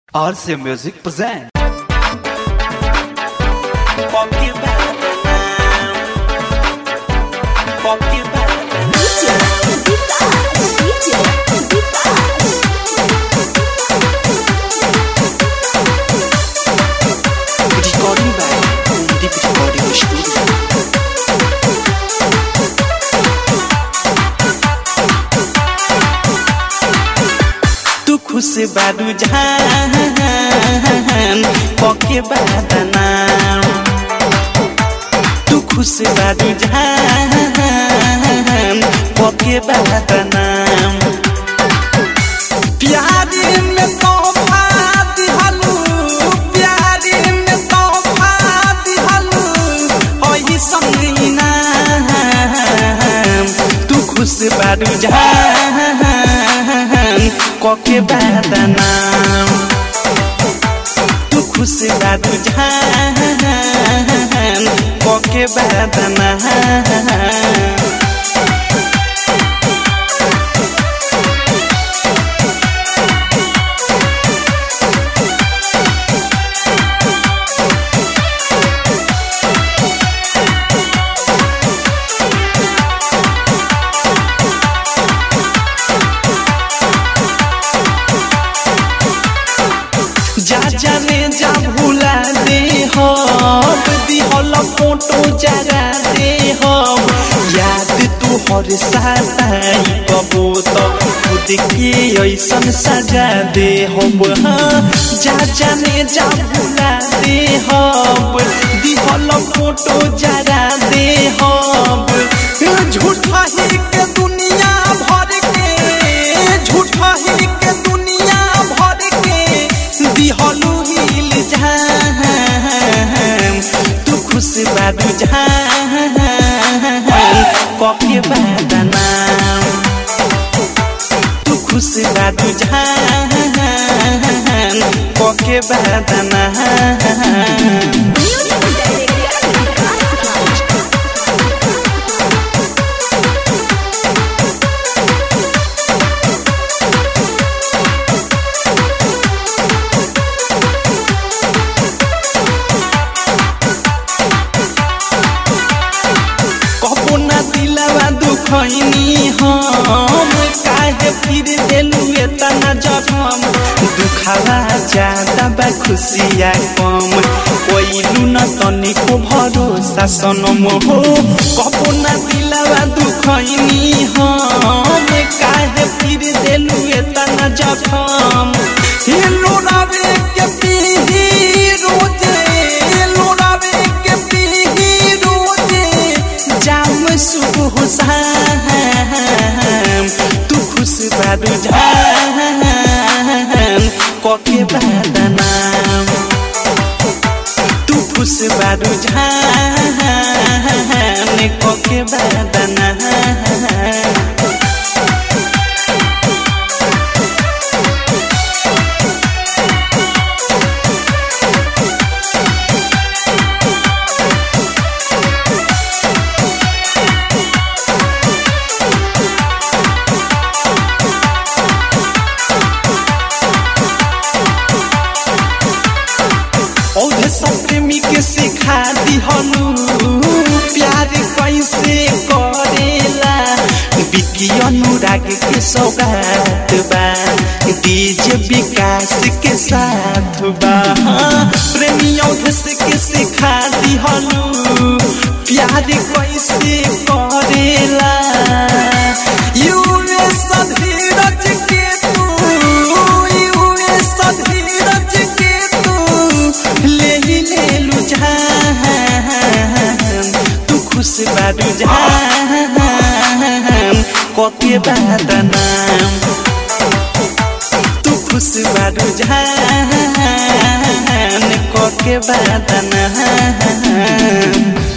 RC Music present. Fuck you better now. Fuck you better now. Recording by Deep Recording Studio. तू खुश बारू जहान पके बादना तू खुश बारू जहान पके बादना प्यारी में तोहफा दिहलू प्यारी में तोहफा दिहलू ओही संगीना तू खुश बारू जहान कके बादना तू खुश बारू जहान कके बादना जा जाने जा भूला दे हो दिहल फोटो जरा दे हो याद तू हर साताई कबो तो खुद के ऐसन सजा दे हो हाँ जा जाने जा भूला दे हो दिहल फोटो जरा दे हो झूठा ही के दुनिया भर के झूठा ही के दुनिया भर के दिहलू हिल जान तू खुश बारू जान कके बादना तू खुश बारू जान कके बादना कबो ना दिलवा दुखैनी हम काहे फिर देलू एतना जखम दुखावा ज्यादा बा खुशिया कम कोइलू न तनिको भरोसा सनम हो कबो ना दिलवा दुखैनी हम काहे फिर देलू एतना जखम हिलो रवे के पीही रोजे लोरावे के पीही रोजे जाम सुबह शाम तू खुश बारू जान कके बादना तू खुश बारू जान कके बादना औधे सब प्रेमी के सिखा दिहनु प्यार कैसे करेला बिकी अनुराग के सौगात बा डीजे विकास के साथ बा प्रेमी औधे के सिखा दिहनु प्यार कैसे करेला यूए सधीरज के तू यूए सधीरज के तू ले ही ले लू जान तू खुश बारू जान कके बादना तू खुश बारू जान कके बादना